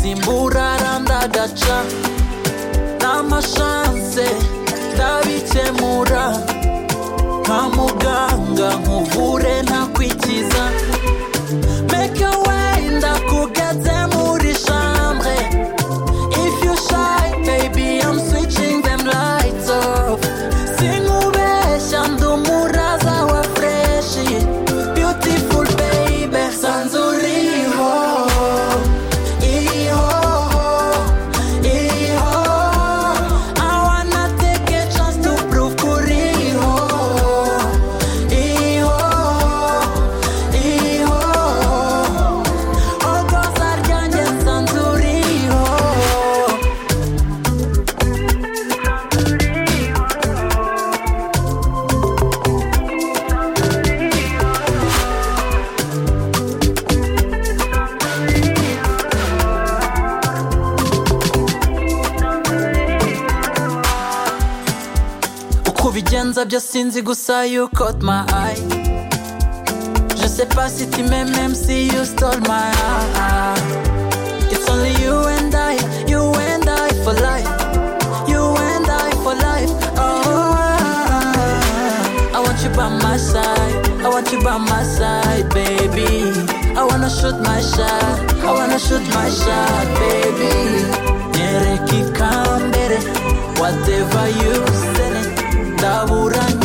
simburara ndagaca n'amashanse ndabikemura nka muganga nkuvure ntakwikiza make a way ndakugeze muri chambre if you shy baby I'm switching them lights off sinkubeshya ndi umuraza wa freshi beautiful baby sanzu uriho iriho iriho I wanna take a chance to prove ko uriho iriho iriho ogoza ryanjye sanzu uriho uko ubigenza byo sinzi gusa you caught my eye Je sais pas si tu m'aimes même si you stole my heart It's only you and I, you and I for life You and I for life, oh I want you by my side, I want you by my side baby I wanna shoot my shot, I wanna shoot my shot baby Nereka ikambere, whatever you say ndabura